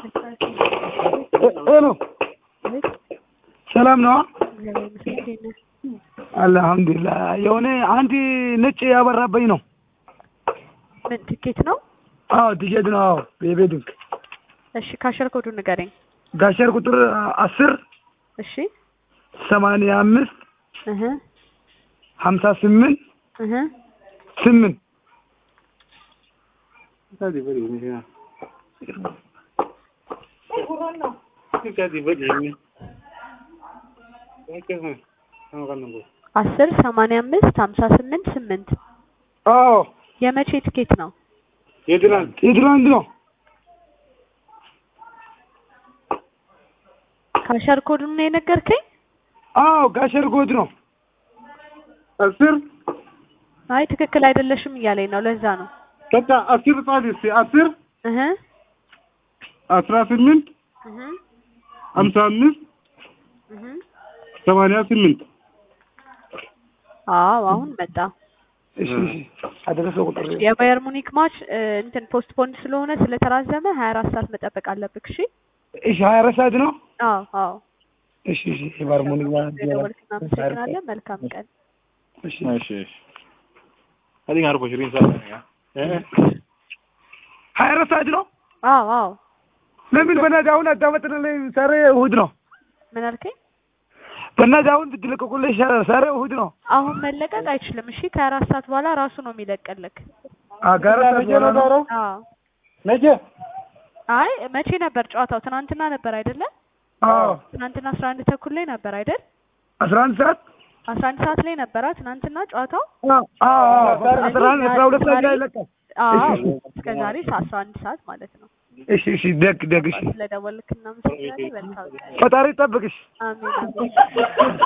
ሄሎ ሰላም ነው? አልሐምዱሊላህ። የሆነ አንድ ነጭ ያበራበኝ ነው። ምን ትኬት ነው? አዎ ቲኬት ነው። አዎ የቤድንግ እሺ ካሸር ኮዱ ንገረኝ። ጋሸር ቁጥር አስር እሺ ሰማንያ አምስት እህ ሀምሳ ስምንት እህ ስምንት አስር ሰማንያ አምስት ሀምሳ ስምንት ስምንት አዎ የመቼ ትኬት ነው? የትናንት የትናንት ነው። ካሸር ኮዱን ነው የነገርከኝ? አዎ ጋሸር ኮድ ነው። አስር አይ ትክክል አይደለሽም እያለኝ ነው። ለዛ ነው በቃ አስር ጻፍ እስኪ አስር እህ አስራ ስምንት እህ ሀምሳ አምስት እህ ሰማንያ ስምንት አዎ አሁን መጣ። እሺ እሺ አደረሰው ቁጥር የባየር ሙኒክ ማች እንትን ፖስት ፖንድ ስለሆነ ስለተራዘመ ሀያ አራት ሰዓት መጠበቅ አለብክ። እሺ እሺ ሀያ አራት ሰዓት ነው። አዎ አዎ እሺ እሺ የባር ሙኒክ ማለት ደወልክ። እናመሰግናለን። መልካም ቀን። እሺ እሺ እሺ adiga harbo shirin sa eh ሀያ አራት ሰዓት ነው። አዎ አዎ ለምን በእናትህ አሁን አታመጥንልኝ? ዛሬ እሑድ ነው። ምን አልከኝ? በእናትህ አሁን ብትለቀቁልኝ ይሻላል። ዛሬ እሑድ ነው። አሁን መለቀቅ አይችልም። እሺ ከአራት ሰዓት በኋላ ራሱ ነው የሚለቀልክ። አጋራ ነው አዎ ነገ አይ መቼ ነበር ጨዋታው? ትናንትና ነበር አይደለ? አዎ ትናንትና አስራ አንድ ተኩል ላይ ነበር አይደል? አስራ አንድ ሰዓት አስራ አንድ ሰዓት ላይ ነበራ ትናንትና ጨዋታው። አዎ አዎ አስራ አንድ አስራ ሁለት ሰዓት ላይ ይለቃል። አዎ እስከ ዛሬ አስራ አንድ ሰዓት ማለት ነው። እሺ እሺ ደግ ደግ እሺ ስለደወልክ እናመሰግናለን። መልካም ቀን። ፈጣሪ ይጠብቅሽ። አሜን አሜን።